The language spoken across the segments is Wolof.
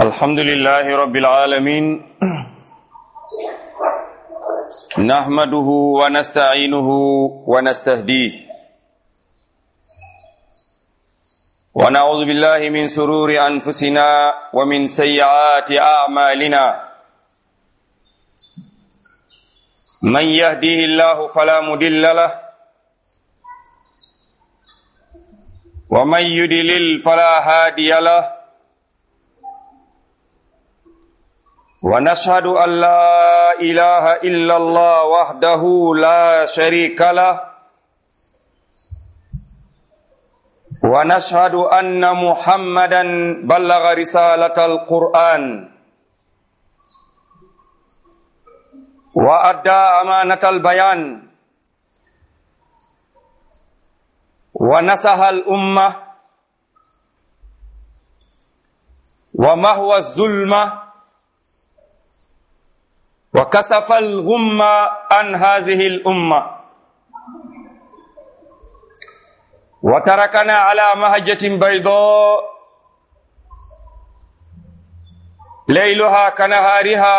الحمد لله رب العالمين نحمده ونستعينه ونستهديه ونعوذ بالله من سرور أنفسنا ومن سيئات أعمالنا من يهديه الله فلا مدل له ومن يدلل فلا هادي له ونشهد أن لا إله إلا الله وحده لا شريك له ونشهد أن محمدا بلغ رسالة القرآن وأدى أمانة البيان ونصح الأمة ومهوى الظلمة وكسف الغم عن هذه الأمة وتركنا على مهجة بيضاء ليلها كنهارها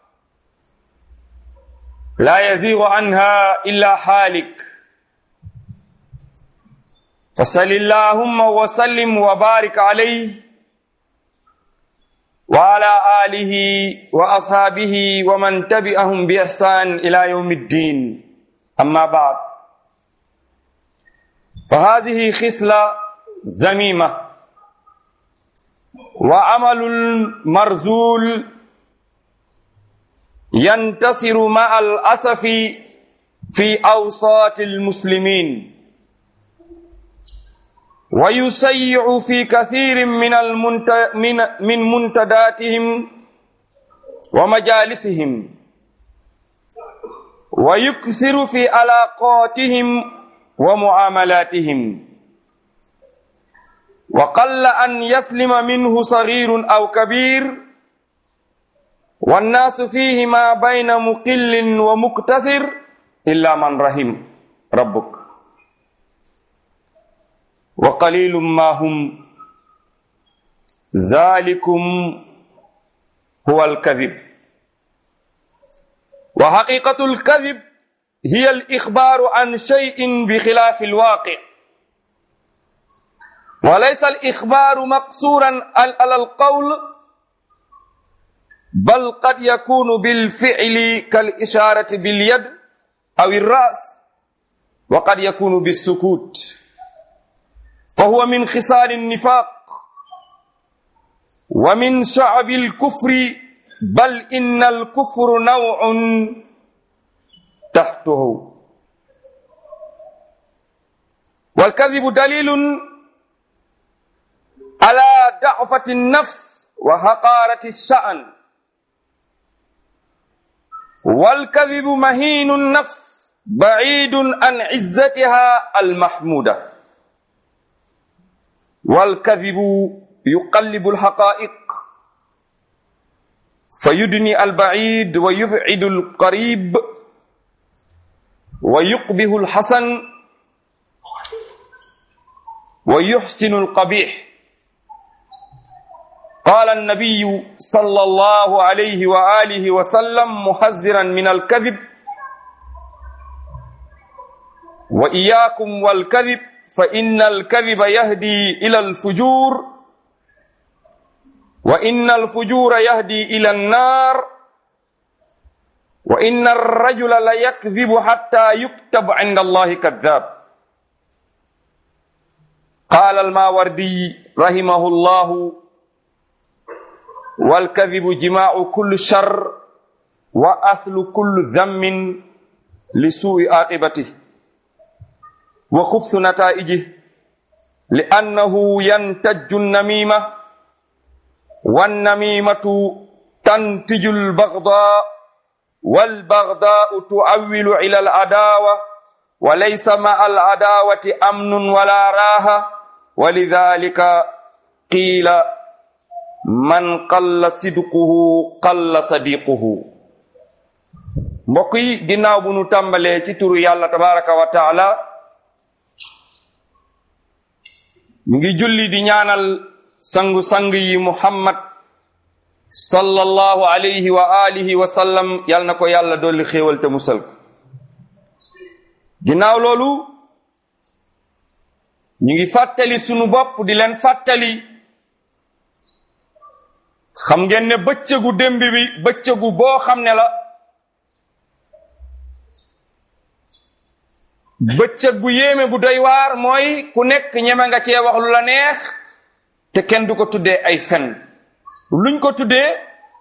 لا يزيغ عنها إلا حالك فصل اللهم وسلم وبارك عليه وعلى آله وأصحابه ومن تبعهم بإحسان إلى يوم الدين أما بعد فهذه خصلة زميمة وعمل مرزول ينتصر مع الأسف في أوساط المسلمين ويسيع في كثير من المنت... من من منتداتهم ومجالسهم ويكثر في علاقاتهم ومعاملاتهم وقل أن يسلم منه صغير أو كبير والناس فيه ما بين مقل ومكتثر إلا من رحم ربك وقليل ما هم ذلكم هو الكذب وحقيقة الكذب هي الإخبار عن شيء بخلاف الواقع وليس الإخبار مقصورا على القول بل قد يكون بالفعل كالإشارة باليد أو الرأس وقد يكون بالسكوت فهو من خصال النفاق ومن شعب الكفر بل إن الكفر نوع تحته والكذب دليل على ضعفة النفس وحقارة الشأن والكذب مهين النفس بعيد عن عزتها المحموده والكذب يقلب الحقائق فيدني البعيد ويبعد القريب ويقبه الحسن ويحسن القبيح قال النبي صلى الله عليه وآله وسلم محذرا من الكذب وإياكم والكذب فإن الكذب يهدي إلى الفجور وإن الفجور يهدي إلى النار وإن الرجل ليكذب حتى يكتب عند الله كذاب قال الماوردي رحمه الله والكذب جماع كل شر وأثل كل ذم لسوء عاقبته وخبث نتائجه لأنه ينتج النميمة والنميمة تنتج البغضاء والبغضاء تؤول إلى العداوة وليس مع العداوة أمن ولا راحة ولذلك قيل من قل صدقه قل صديقه mbokk yi ginnaaw bu nu tàmbalee ci turu yàlla tabaraka wa taala ñu ngi julli di ñaanal sangu-sang yi muhammad sallallahu alayhi wa alihi wa sallam yal na ko yàlla dolli xéewal te musal ko ginnaaw loolu ñu ngi fàttali sunu bopp di leen fàttali xam ngeen ne bëccëgu démb bi bëccëgu boo xam ne la bëccëg bu yéeme bu doy waar mooy ku nekk ñeme nga cee wax lu la neex te kenn du ko tuddee ay fen luñ ko tuddee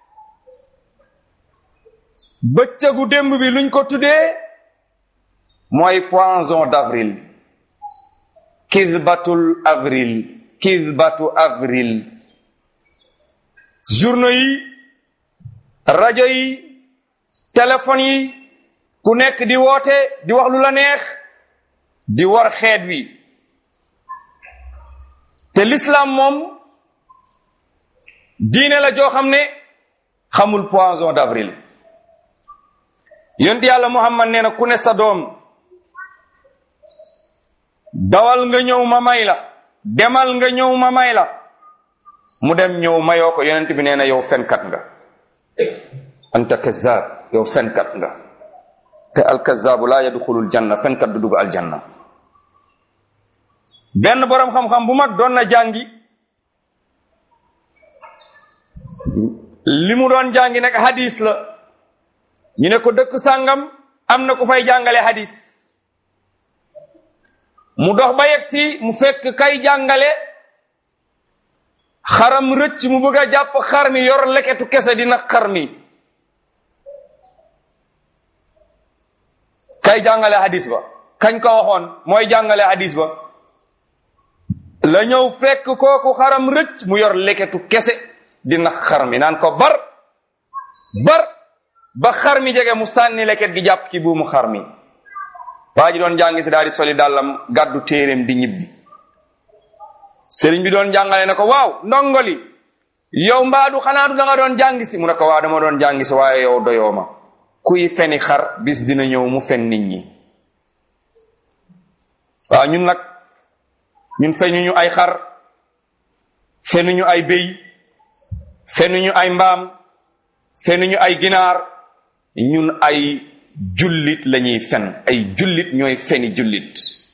bëccëgu démb bi luñ ko tuddee mooy poisson d'avril kidbatul avril kidbatu avril journaux yi rajo yi téléphone yi ku nekk di woote di wax lu la neex di war xeet wi te l'islam moom diine la joo xam ne xamul poisson d'avril yonent yàlla muhammad nee na ku ne sa doom dawal nga ñëw ma may la demal nga ñëw ma may la mu dem ñëw mayoo ko yonent bi nee na yow fenkat nga anta kazzab yow fenkat nga te alkazaabu laa yadxulul janna fenkat du dugg aljanna benn boroom xam-xam bu mag doon na jàngi li mu doon jàngi nag hadis la ñu ne ko dëkk sàngam am na ku fay jàngale hadis mu dox ba yegg si mu fekk kay jàngale xaram rëcc mu bëgg a jàpp xar mi yor leketu kese dina xar mi kay jàngale hadis ba kañ ko waxoon mooy jàngale hadis ba la ñëw fekk kooku xaram rëcc mu yor leketu kese dina xar mi naan ko bar bar ba xar mi jege mu sànni leket gi jàpp ci buumu xar mi waa ji doon jàngi si daal di soli dàllam gàddu téeréem di ñibbi sëriñ bi doon jàngale ne ko waaw ndongoli yow mbaadu xanaa du da nga doon jàngi si mu ne ko waaw dama doon jàngi si waaye yow doyoo ma kuy feni xar bis dina ñëw mu fen nit ñi waaw ñun nag ñun fenuñu ay xar fenuñu ay béy fenuñu ay mbaam fenuñu ay ginaar ñun ay jullit lañuy fen ay jullit ñooy feni jullit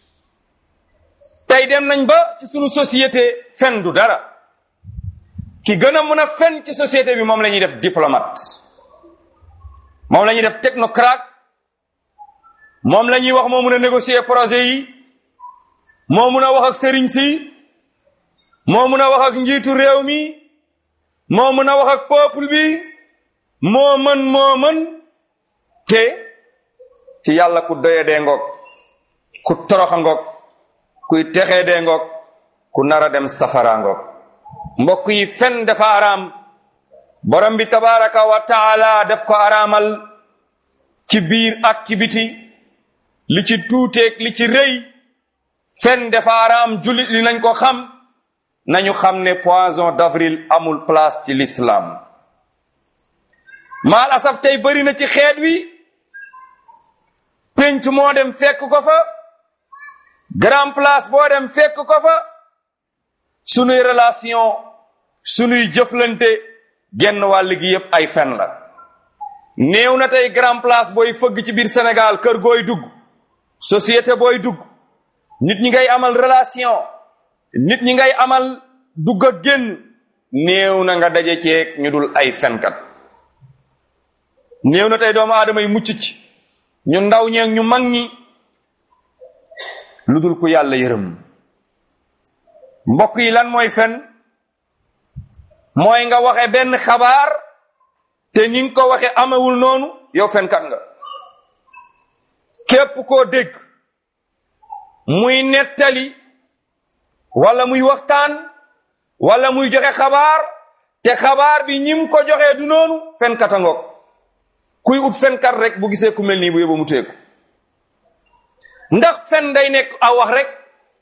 tey dem nañ ba ci sunu société fen du dara ki gën a mën a fen ci société bi moom la ñuy def diplomate moom la ñuy def technocrate moom la ñuy wax moo mun a négocier projet yi moo mun a wax ak sëriñ si moo mun a wax ak njiitu réew mi moo mun a wax ak peuple bi moo mën moo mën te ci yàlla ku doye dee ngoog ku toroxa ngoog kuy texee dee ngoog ku nara dem safara ngoog mbokk yi fen dafa araam borom bi tabaraka wa taala def ko araamal ci biir ak ci biti li ci tuuteeg li ci rëy fen dafa araam jullit li nañ ko xam nañu xam ne poisson d'avril amul place ci l'islam maal asaf tey bëri na ci xeet wi penc moo dem fekk ko fa grand place boo dem fekk ko fa sunuy relation sunuy jëflante genn wàll gi yépp ay fen la néew na tey grand place booy fëgg ci biir Sénégal kër gooy dugg société booy dugg nit ñi ngay amal relation nit ñi ngay amal dugg ak génn néew na nga daje ceeg ñu dul ay fenkat néew na tey doomu aadama yi mucc ci ñu ndaw ñeeg ñu mag ñi lu dul ku yàlla yërëm mbokk yi lan mooy fen mooy nga waxe benn xabaar te ni nga ko waxe amewul noonu yow fenkat nga képp koo dégg muy nettali wala muy waxtaan wala muy joxe xabaar te xabaar bi ñim ko joxee du noonu fenkat a ngoog kuy ut fenkat rek bu gisee ku mel nii bu yóbbu mu teeku ndax fen day nekk aw wax rek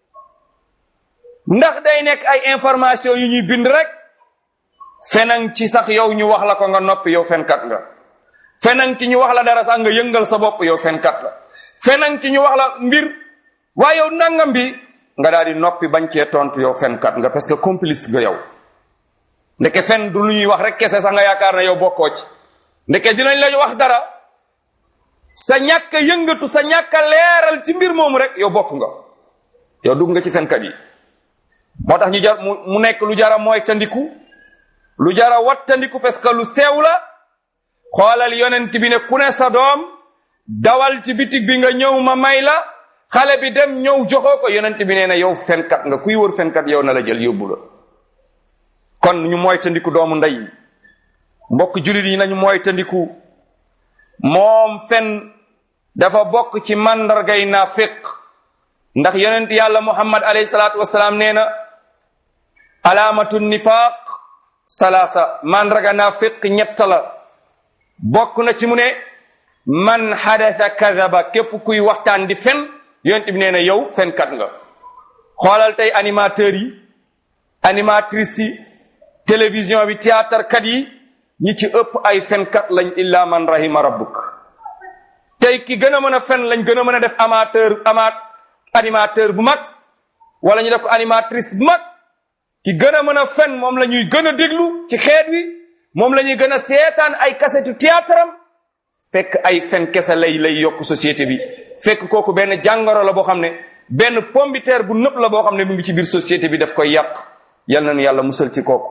ndax day nekk ay information yu ñuy bind rek fenang ci sax yow ñu wax la ko nga noppi yow fenkat nga fenang ci ñu wax la dara sax nga yëngal sa bopp yow fenkat la fenang ci ñu wax la mbir waaye yow nangam bi nga daal di noppi bañ cee tontu yow fenkat nga parce que complice nga yow ndeke fen du lu ñuy wax rek kese sax nga yaakaar na yow bokkoo ci ndeke dinañ la wax dara sa ñàkk a yëngatu sa ñàkk a leeral ci mbir moomu rek yow bokk nga yow dugg nga ci fenkat yi moo tax ñu jar mu mu nekk lu jara mooy tandiku lu jara wattandiku parce que lu sew la xoolal yonent bi ne ku ne sa doom dawal ci bitig bi nga ñëw ma may la xale bi dem ñëw joxoo ko yonent bi nee na yow fenkat nga kuy wër fenkat yow na la jël yóbbu la kon ñu mooy tandiku doomu ndey mbokk julit yi nañu mooy tandiku moom fen dafa bokk ci màndargay naafiq ndax yonent yàlla muhammad alayhi salaatu wasalaam nee na alaamatu nifaaq salaasa màndarga naafiq ñett la bokk na ci mu ne man xadatha kadaba képp kuy waxtaan di fen yonent bi nee na yow fenkat nga xoolal tey animateurs yi animatrices yi télévision bi théâtre kat yi ñi ci ëpp ay fenkat lañ illa man rahima rabbuk tey ki gën a mën a fen lañ gën a mën a def amateur amaat animateur bu mag wala ñu def ko animatrice bu mag ki gën a mën a fen moom la ñuy gën a déglu ci xeet wi moom la ñuy gën a seetaan ay kasetu théâtre am fekk ay fen kese lay lay yokk société bi fekk kooku benn jàngoro la boo xam ne benn pombiteer bu nëpp la boo xam ne mu ngi ci biir société bi daf koy yàq yal nañu yàlla musal ci kooku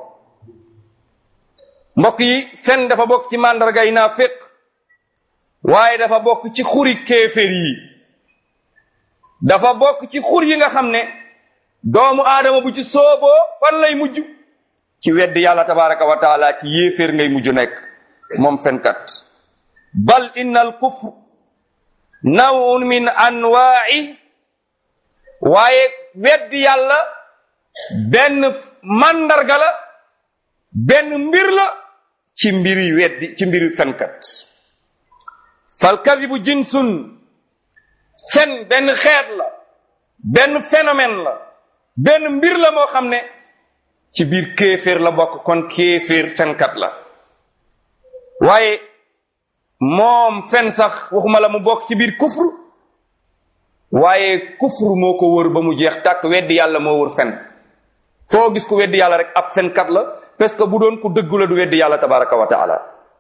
mbokk yi fen dafa bokk ci màndarga yi naa fekk waaye dafa bokk ci xuri kéeféer yi dafa bokk ci xur yi nga xam ne doomu aadama bu ci sooboo fan lay mujj ci wedd yàlla tabaraka wa taala ci yéeféer ngay mujj nekk moom fenkat bal inna al kufr nawun min anwaai waaye weddi yàlla benn màndarga la benn mbir la ci mbiri weddi ci mbiri fenkat fal kadibu jinsun fen benn xeet la benn phénomène la benn mbir la moo xam ne ci biir kéeféer la bokk kon kéeféer fenkat la waaye moom fen sax waxuma la mu bokk ci biir kufru waaye kufru moo ko wër ba mu jeex tàkk weddi yàlla moo wër fen foo gis ku weddi yàlla rek ab fenkat la parce que bu doon ku dëggu la du weddi yàlla tabaraka wa taala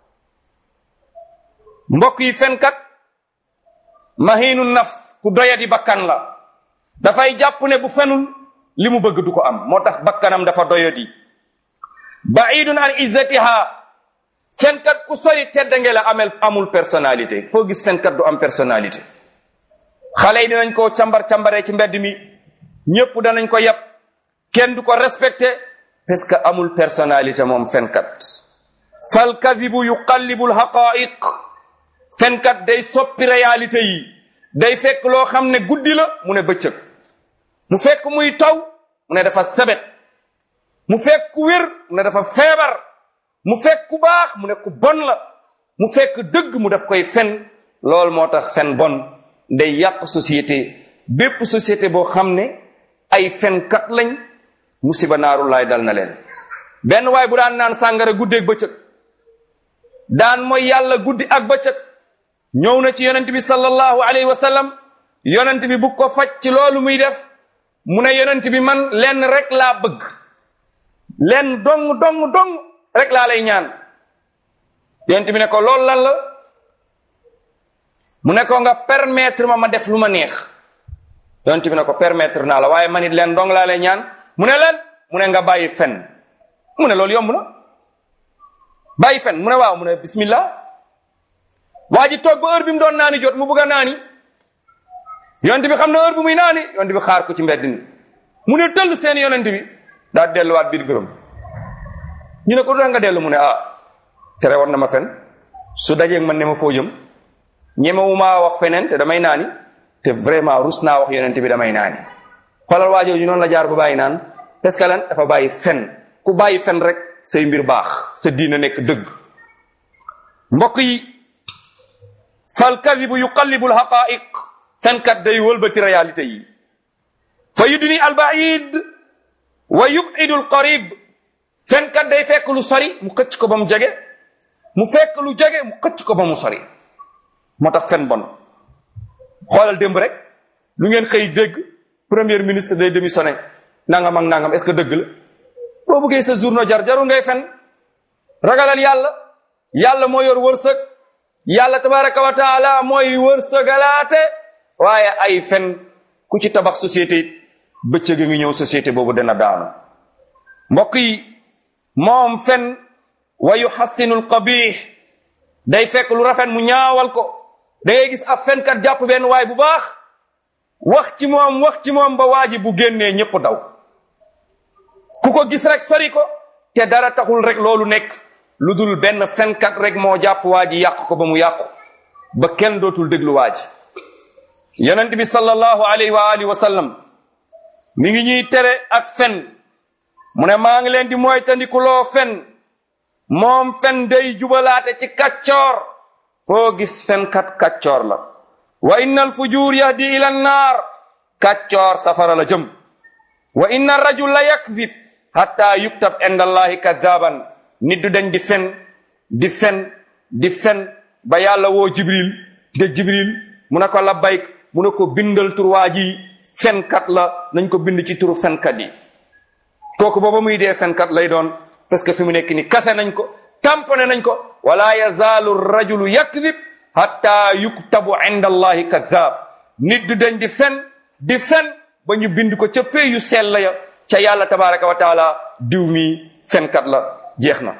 mbokk yi fenkat mahinu nafs ku doyadi bakkan la dafay jàpp ne bu fenul li mu bëgg du ko am moo tax bakkanam dafa doyadi baidun an izzatiha fenkat ku sori teddange la amel amul personnalité foo gis fenkat du am personnalité xale yi dinañ ko cambar cambaree ci mbedd mi ñépp danañ ko yab kenn du ko respecté parce que amul personnalité moom fenkat fal kadibu yuqallibu lhaqaiq fenkat day soppi réalité yi day fekk loo xam ne guddi la mu ne bëccëg mu fekk muy taw mu ne dafa sebet mu fekk ku wér mu ne dafa feebar mu fekk ku baax mu ne ku bon la mu fekk dëgg mu daf koy fen loolu moo tax fen bon day yàq société bépp société boo xam ne ay fenkat lañ musiba naaru laay dal na leen benn waay bu daan naan sàngara guddeeg bëccëg daan mooy yàlla guddi ak bëccëg ñëw na ci yonent bi sallallahu alayhi wa sallam yonent bi bu ko faj ci loolu muy def mu ne yonent bi man lenn rek laa bëgg lenn dong dong dong rek laa lay ñaan yonent bi ne ko loolu lan la mu ne ko nga permettre ma ma def lu ma neex yonent bi ne ko permettre naa la waaye man it leen dong laa lay ñaan mu ne leen mu ne nga bàyyi fen mu ne loolu yomb na bàyyi fen mu ne waaw mu ne bismillah waa ji toog ba heure bi mu doon naani jot mu bëgg a naani yonent bi xam na heure bi muy naani yonent bi xaar ko ci mbedd mi mu ne tëll seen yonent bi daa delluwaat biir gërëm ñu ne ko du nga dellu mu ne ah tere war na ma fen su dajeeg man ne ma foo jëm ñemewu maa wax feneen te damay naani te vraiment rus naa wax yonent bi damay naani xoolal waajoo ñu noonu la jaar ba bàyyi naan parce que lan dafa bàyyi fen ku bàyyi fen rek say mbir baax sa diina nekk dëgg mbokk yi fal kadibu yuqallibu alxaqaiq fenkat day wëlbati réalité yi fa yudni albaid wa yubidu alqarib fenkat day fekk lu sori mu xëcc ko ba mu jege mu fekk lu jege mu xëcc ko ba mu sori moo tax fen bon xoolal démb rek lu ngeen xëy dégg premier ministre day démissionné nangam ak nangam est-ce que dëgg la boo bëggee sa journée jar jaru ngay fen ragalal yàlla yàlla moo yor wërsëg yàlla tabaraka wa taala mooy wërsëgalaate waaye ay fen ku ci tabax société it bëccëg ngi ñëw société boobu dana daanu mbokk yi moom fen wa yuhassinu alqabih day fekk lu rafet mu ñaawal ko da ngay gis ab fenkat jàpp benn waay bu baax wax ci moom wax ci moom ba waa ji bu génnee ñépp daw ku ko gis rek sori ko te dara taxul rek loolu nekk lu dul benn fenkat rek moo jàpp waa ji yàq ko ba mu yàqu ba kenn dootul déglu waa ji yonent bi sallallahu alayhi wa alihi wa sallam mi ngi ñuy tere ak fen mu ne maa ngi leen di mooy tandikuloo fen moom fen day jubalaate ci kaccoor foo gis fenkat kaccoor la wa inna al fujur yahdi ila naar kaccoor safara la jëm wa inna rajul la yakdib hatta yuktab inda allahi kadaban nit du dañ di fen di fen di fen ba yàlla woo jibril de jibril mu ne ko labbayk mu ne ko bindal tur waa ji fenkat la nañ ko bind ci turu fenkat yi kooku booba muy dee fenkat lay doon parce que fi mu nekk ni kase nañ ko tamponé nañ ko wala yazaalu rajulu yakdib hatta yuktabu inda allahi kadab nit du dañ di fen di fen ba ñu bind ko ca pee yu sell ya ca yàlla tabaraka wa taala diw mi fenkat la jeex na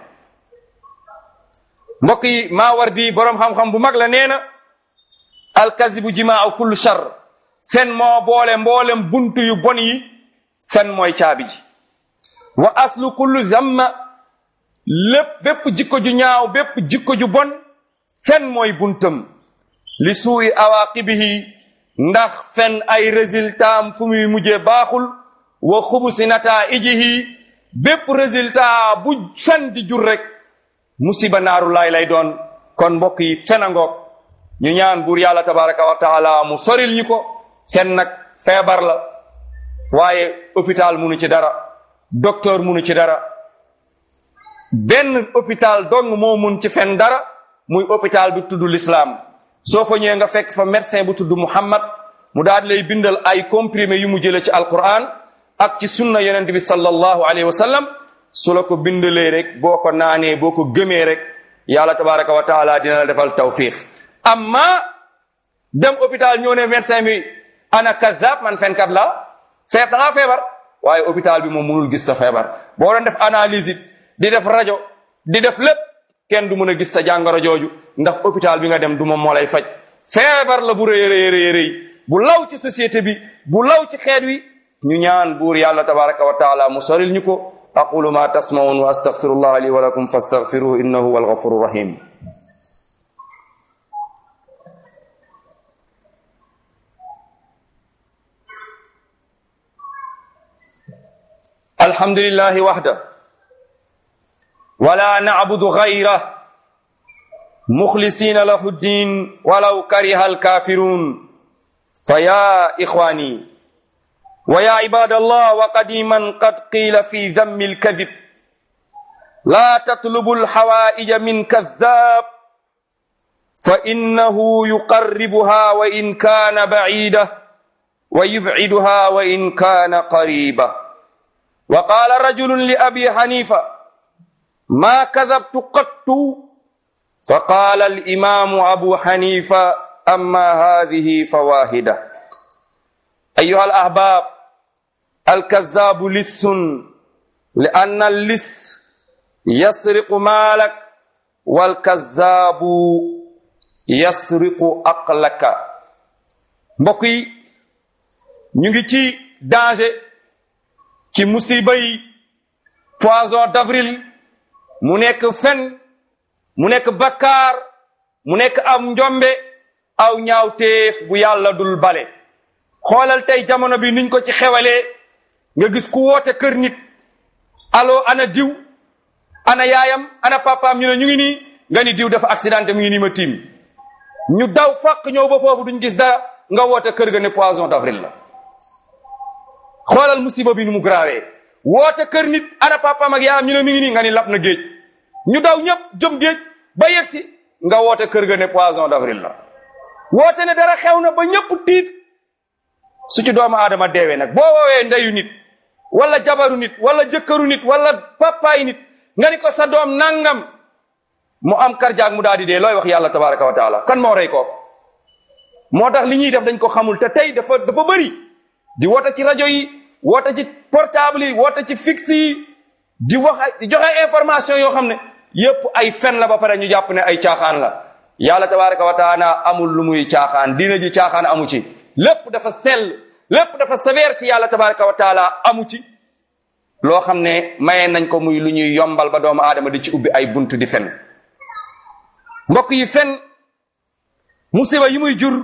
mbokk yi maa war di boroom xam-xam bu mag la nee na alkazibu jimaa kullu shar fen moo boole mboolem buntu yu bon yi fen mooy caabi ji wa aslu kullu zamma lépp bépp jikko ju ñaaw bépp jikko ju bon fen mooy buntam li suuyi awaqibihi ndax fen ay résultat am fu muy mujjee baaxul wa xubusi nataijihi bépp résultat bu fen di jur rek musiba naaru laay lay doon kon mbokk yi fen a ngoog ñu ñaan buur yàlla tabaraka wa taala mu soril ñu ko fen nag feebar la waaye hôpital munu ci dara docteur munu ci dara benn hôpital dong moo mun ci fen dara muy hôpital bi tudd l'islam soo fa ñëwee nga fekk fa médecin bu tudd Muhammad mu daal lay bindal ay comprimé yu mu jële ci alquran ak ci sunna yonent bi sallallahu alayhi wa sallam su la ko bindalee rek boo ko naanee boo ko gëmee rek yàlla tabaraka wa taala dina la defal tawfiq amma dem hôpital ñoo ne médecin bi ana kazab man fenkat la feeb da ngaa feebar waaye hôpital bi moom mënul gis sa feebar boo doon def analyse it di def rajo di def lépp kenn du mën a gis sa jàngoro jooju ndax hôpital bi nga dem du moom moo lay faj feebar la bu rëy rëy rëy rëy bu law ci société bi bu law ci xeet wi ñu ñaan buur yàlla tabaraka wa taala mu soril ñu ko aqulu ma tasmaun wa astaghfirullah li wa lakum fastaghfiruhu innahu huwal ghafurur rahim الحمد لله وحده ولا نعبد غيره مخلصين له الدين ولو كره الكافرون فيا إخواني ويا عباد الله وقديما قد قيل في ذم الكذب لا تطلبوا الحوائج من كذاب فإنه يقربها وإن كان بعيدة ويبعدها وإن كان قريبا وقال رجل لأبي حنيفة ما كذبت قط فقال الإمام أبو حنيفة أما هذه فواهدة أيها الأحباب الكذاب لص لأن اللص يسرق مالك والكذاب يسرق عقلك mbokk yi ñu ngi ci danger ci musiba yi poisson d'avril mu nekk fen mu nekk bakkaar mu nekk am njombe aw ñaawteef bu yàlla dul bale xoolal tey jamono bi niñ ko ci xewalee nga gis ku woote kër nit allo ana diw ana yaayam ana papaam ñu ne ñu ngi nii nga ni diw dafa accidenté mu ngi nii ma tiim ñu daw fàq ñëw ba foofu duñ gis dara nga woote kër ga ne poisson d'avril la xoolal musiba bi nu mu grawee woote kër nit ana papaam ak yaayam ñu ne mi ngi nii nga ni lap na géej ñu daw ñëpp jëm géej ba yegsi nga woote kër ga ne poisson d'avril la woote ne dara xew na ba ñëpp tiit su ci doomu aadama deewee nag boo woowee ndeyu nit wala jabaru nit wala jëkkëru nit wala papaay nit nga ni ko sa doom nangam mu am karjaag mu daal di dee looy wax yàlla tabaraka wa taala kan moo rey ko moo tax li ñuy def dañ ko xamul te tey dafa dafa bëri di woote ci rajo yi woote ci portable yi woote ci fixe yi di wax ay di joxe information yoo xam ne yépp ay fen la ba pare ñu jàpp ne ay caaxaan la yàlla tabaraka wa taala amul lu muy caaxaan diina ji caaxaan amu ci lépp dafa sell lépp dafa sévère ci yàlla tabaraka wa taala amu ci loo xam ne maye nañ ko muy lu ñuy yombal ba doomu aadama di ci ubbi ay bunt di fen mbokk yi fen musiba yi muy jur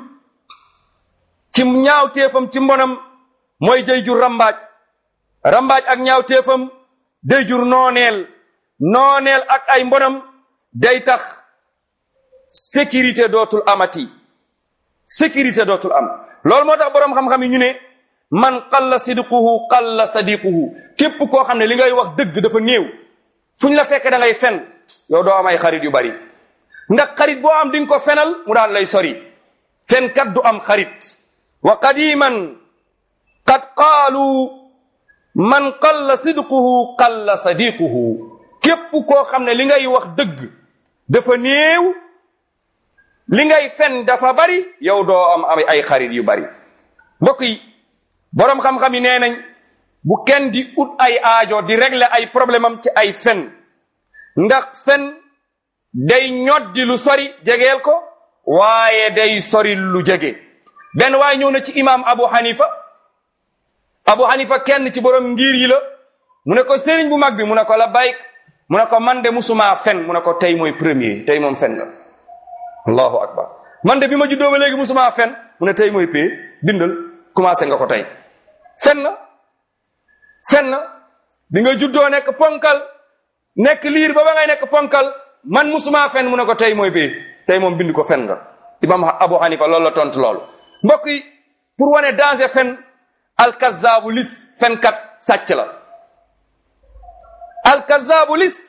ci ñaaw téefam ci mbonam mooy day jur rambaaj rambaaj ak ñaaw téefam day jur nooneel nooneel ak ay mbonam day tax sécurité dootul amati sécurité dootul am loolu moo tax boroom xam-xam yi ñu ne man qalla sidquhu qalla sadiquhu képp koo xam ne li ngay wax dëgg dafa néew fu ñu la fekk da ngay fen yow doo am ay xarit yu bari ndax xarit boo am di nga ko fenal mu daan lay sori fenkat du am xarit wa qadiman qad qaalu man qalla sidquhu qalla sadiquhu képp koo xam ne li ngay wax dëgg dafa néew li ngay fen dafa bari yow doo am ay xarit yu bari mbokk yi boroom xam-xam yi nee nañ bu kenn di ut ay aajo di régler ay problème am ci ay fen ndax fen day ñoddi lu sori jegeel ko waaye day sori lu jege benn waaye ñëw na ci imam abu hanifa abu hanifa kenn ci borom ngir yi la mu ne ko sëriñ bu mag bi mu ne ko la bayk mu ne ko man de musuma fen mu ne ko tey mooy premier tey moom fen nga allahu akbar man de bi ma juddoo ba léegi musuma fen mu ne tey mooy pee bindal commencé nga ko tey fen na fen na bi nga juddoo nekk ponkal nekk liir ba ba ngay nekk ponkal man musuma fen mu ne ko tey mooy pee tey moom bind ko fen nga imam abu hanifa loolu la tontu loolu mbokk yi pour wane danger fen alkazaabu lis fenkat sàcc la alkazaabu lis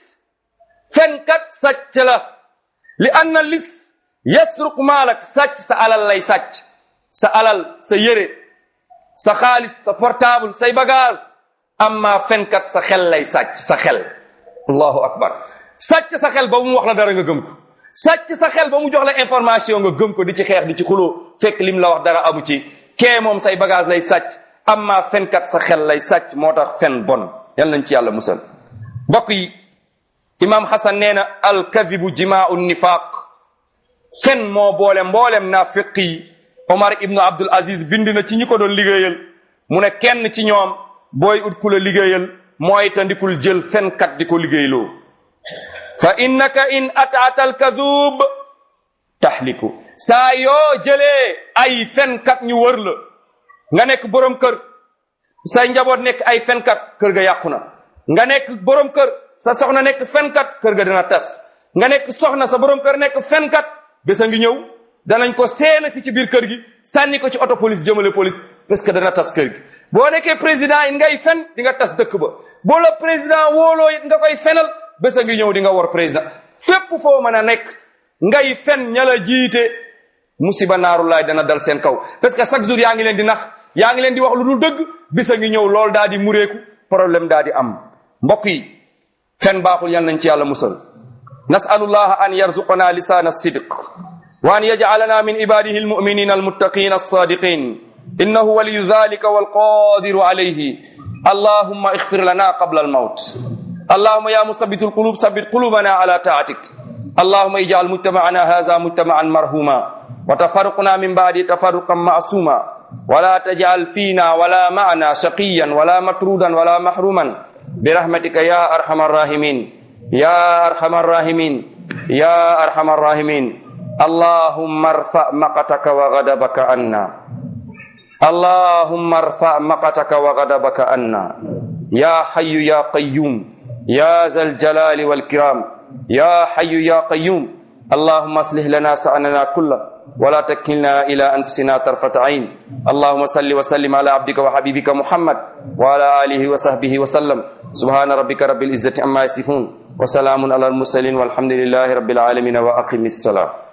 fenkat sàcc la li anna lis yasruq maalak sàcc sa alal lay sàcc sa alal sa yére sa xaalis sa portable say bagage amma fenkat sa xel lay sàcc sa xel allahu akbar sàcc sa xel ba mu wax la dara nga gëm ko sàcc sa xel ba mu jox la information nga gëm ko di ci xeex di ci xuloo fekk lim la wax dara amu ci kee moom say bagage lay sàcc amma fenkat sa xel lay sàcc moo tax fen bon yal nañ ci yàlla musal mbokk yi imam hasan nee na alkadibu jimaau nifaq fen moo boole mboolem naafiq yi omar ibnu abdul aziz bind na ci ñi ko doon liggéeyal mu ne kenn ci ñoom booy ut ku la liggéeyal mooy tandikul jël fenkat di ko liggéeyloo fa innaka in ataata alkadub tahliku saa yoo jëlee ay fenkat ñu wër la nga nekk borom kër say njaboot nekk ay fenkat kër ga yàqu na nga nekk borom kër sa soxna nekk fenkat kër ga dina tas nga nekk soxna sa borom kër nekk fenkat bés a ngi ñëw danañ ko seena fi ci biir kër gi sànni ko ci auto police jëmale police parce que dana tas kër gi boo nekkee président it ngay fen di nga tas dëkk ba boo la président wóoloo it nga koy fenal bés a ngi ñëw di nga war président fépp foo mën a nekk ngay fen ña la jiite musiba naaru laay dana dal seen kaw parce que chaque jour yaa ngi leen di nax yaa ngi leen di wax lu dul dëgg bés a ngi ñëw loolu daa di mureeku problème daa di am mbokk yi fen baaxul yal nañ ci yàlla musal nasalullaha an yarzuqana lisana sidq wa an yajcalana min ibadihi almuminina almuttaqina alsadiqin innahu waliyu dhalika walqadiru alayhi allahumma اغفر لنا قبل الموت اللهم يا مثبت القلوب ثبت قلوبنا على طاعتك اللهم اجعل مجتمعنا هذا مجتمعا مرحوما وتفرقنا من بعد تفرقا معصوما ولا تجعل فينا ولا معنا شقيا ولا مطرودا ولا محروما برحمتك يا ارحم الراحمين يا ارحم الراحمين يا ارحم الراحمين اللهم ارفع مقتك وغضبك عنا اللهم ارفع مقتك وغضبك عنا يا حي يا قيوم يا ذا الجلال والكرام يا حي يا قيوم اللهم اصلح لنا سأننا كله ولا تكلنا إلى أنفسنا طرفة عين اللهم صل وسلم على عبدك وحبيبك محمد وعلى آله وصحبه وسلم سبحان ربك رب العزة عما يصفون وسلام على المرسلين والحمد لله رب العالمين وأقم الصلاة